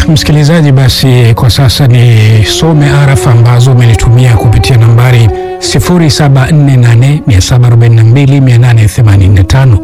msikilizaji, basi kwa sasa nisome arafa ambazo umenitumia kupitia nambari 0748742885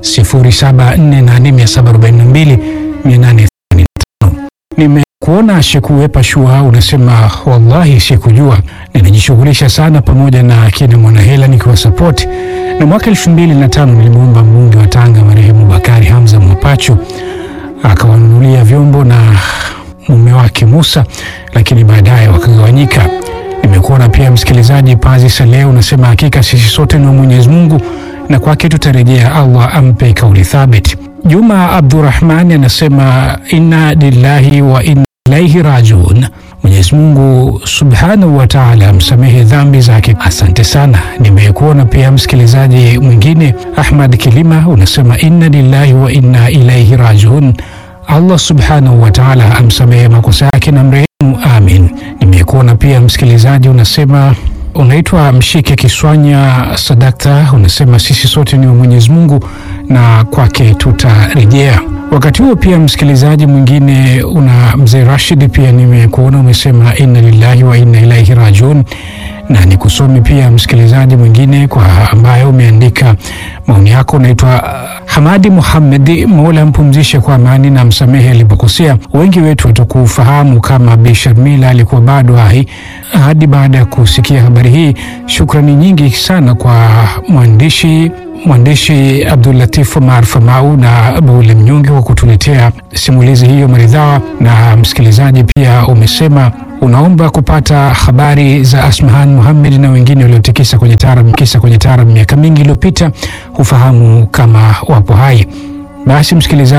0748742885. Nimekuona Shekuwepa Shua unasema wallahi sikujua, ninajishughulisha sana pamoja na kina Mwanahela nikiwa support, na mwaka elfu mbili na tano nilimwomba mbunge wa Tanga marehemu Bakari Hamza Mwapachu akawanunulia vyombo na mume wake Musa, lakini baadaye wakagawanyika. Nimekuona pia msikilizaji Pazi Saleh unasema hakika sisi sote ni wa Mwenyezi Mungu na kwake tutarejea, Allah ampe kauli thabit. Juma Abdurrahmani anasema inna lillahi wa inna ilaihi rajiun. Mwenyezi Mungu subhanahu wa taala amsamehe dhambi zake. Asante sana. Nimekuona pia msikilizaji mwingine Ahmad Kilima unasema inna lillahi wa inna ilaihi rajiun. Allah subhanahu wa taala amsamehe makosa yake na mrehemu, amin. Nimekuona pia msikilizaji unasema unaitwa Mshike Kiswanya Sadakta, unasema sisi sote ni wa Mwenyezi Mungu na kwake tutarejea. Wakati huo pia msikilizaji mwingine una mzee Rashid, pia nimekuona umesema inna lillahi wa inna ilaihi rajiun, na nikusome pia msikilizaji mwingine kwa ambaye umeandika maoni yako. Unaitwa Hamadi Muhammedi, Mola mpumzishe kwa amani na msamehe alipokosea. Wengi wetu hatukufahamu kama Bi Sharmila alikuwa bado hai hadi baada ya kusikia habari hii. Shukrani nyingi sana kwa mwandishi mwandishi Abdul Latif Omar Famau na Abule Mnyonge kwa kutuletea simulizi hiyo maridhawa. Na msikilizaji pia umesema unaomba kupata habari za Asmahan Muhammad na wengine waliotikisa kwenye taarab kisa kwenye taarab miaka mingi iliyopita, hufahamu kama wapo hai. Basi msikilizaji